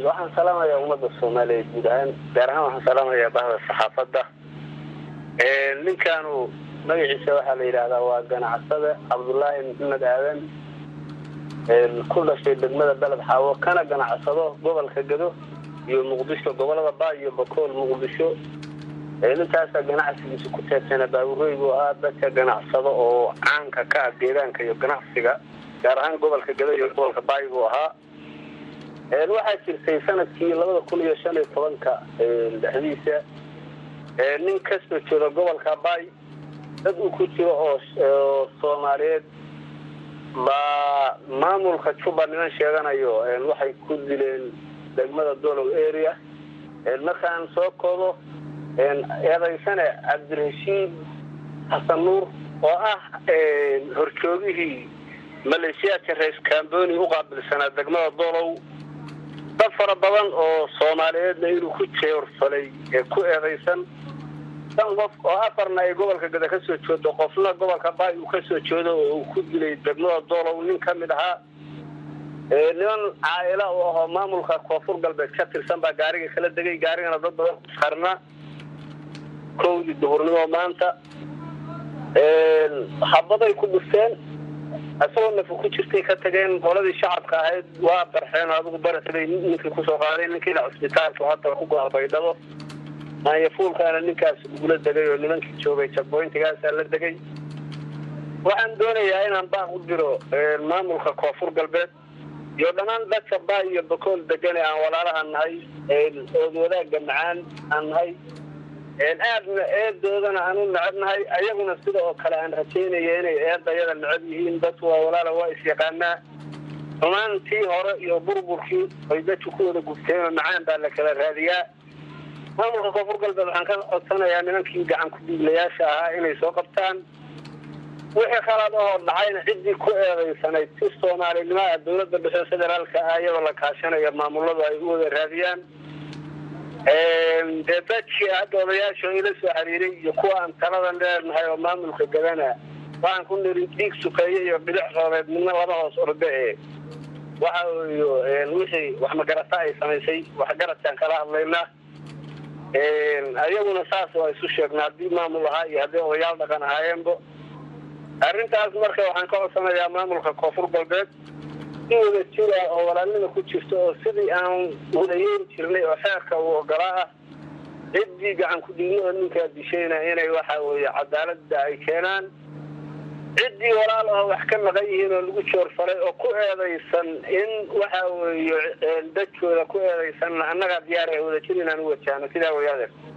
waxaan salaamayaa ummadda soomaaliyeed guud ahaan gaar ahaan waxaan salaamayaa bahda saxaafadda ninkaanu magaciisa waxaa la yidhaahdaa waa ganacsade cabdullaahi maxamed aadan ku dhashay degmada beled xaawo kana ganacsado gobolka gado iyo muqdisho gobolada baa iyo bakool muqdisho ninkaasa ganacsigiisa ku teedsana baaburey buu ahaa dadka ganacsado oo caanka ka ah deegaanka iyo ganacsiga gaar ahaan gobolka gado iyo gobolka baay buu ahaa waxaa jirtay sanadkii labada kun iyo shan iyo tobanka dhexdiisa nin kasoo jeeda gobolka baay dad uu ku jiro oo soomaaliyeed baa maamulka juba niman sheeganayo waxay ku dileen degmada dolow area markaan soo koodo eedaysane cabdirashiid xasan nuur oo ah horjoogihii maleeshiyaadka reis camboni u qaabilsanaa degmada dolow dad fara badan oo soomaaliyeedna inuu ku jeorfalay ee ku eedaysan shan qof oo afarna ay gobolka gada ka soo jeedo qofna gobolka baay uu kasoo jeedo oo uu ku dilay degmada dolow nin ka mid ahaa niman caaila u ahoo maamulka koonfur galbeed ka tirsan baa gaariga kala degay gaarigana dad badan sarna kowdii duhurnimo maanta habaday ku dhufteen isagoo nafa ku jirtay ka tageen qoladii shacabka ahayd waa barxeen adigu barxday ninkii kusoo qaaday ninkiina cusbitaalka hadda ku goa baydhabo maanyafuulkaana ninkaas ugula degay oo nimankii joogay jagboyntigaasaa la degay waxaan doonayaa inaan baaq u diro maamulka koonfur galbeed iyo dhammaan dadka baay iyo bakool degane aan walaalaha nahay ood wadaagga macaan aan nahay aadna eedoodana aan u necab nahay ayaguna sida oo kale aan rajaynaya inay eedayada necab yihiin dadku waa walaala waa isyaqaanaa xumaantii hore iyo burburkii ay dadku ku wada gubteenoo macaan baa la kala raadiyaa maamulka koonfur galbeed waxaan ka codsanayaa nimankii gacan ku-dhiiglayaasha ahaa inay soo qabtaan wixii khalaad ahoo dhacayna ciddii ku eedaysanayd si soomaalinimoa dowladda dhexe federaalka ah iyadoo la kaashanaya maamuladu ay u wada raadiyaan dee dadkii hadda odayaasha ila soo xiriiray iyo kuwa aan taladan leenahay oo maamulka gadana waxaan ku niri dhiig sukeeye iyo bilic roobeed midna laba hoos orde e waxa weyo wixii wax magarata ay samaysay waxgaradkaan kala hadlaynaa ayaguna saas waa isu sheegna haddii maamul ahaa iyo haddii odayaal dhaqan ahaayeenba arrintaas marka waxaan ka codsanayaa maamulka koonfur galbeed si wada jira oo walaalnima ku jirta oo sidii aan wadayeyn jirnay oo xeerka uu ogolaa ah ciddii gacan ku-dhiigna oo ninkaa dishayna inay waxa weeye cadaaladda ay keenaan ciddii walaal aho wax ka maqan yihiin oo lagu joorfalay oo ku eedaysan in waxa weeye dadkooda ku eedaysanna annagaa diyaar wada jir inaan u wajahno sidaa wayaadeer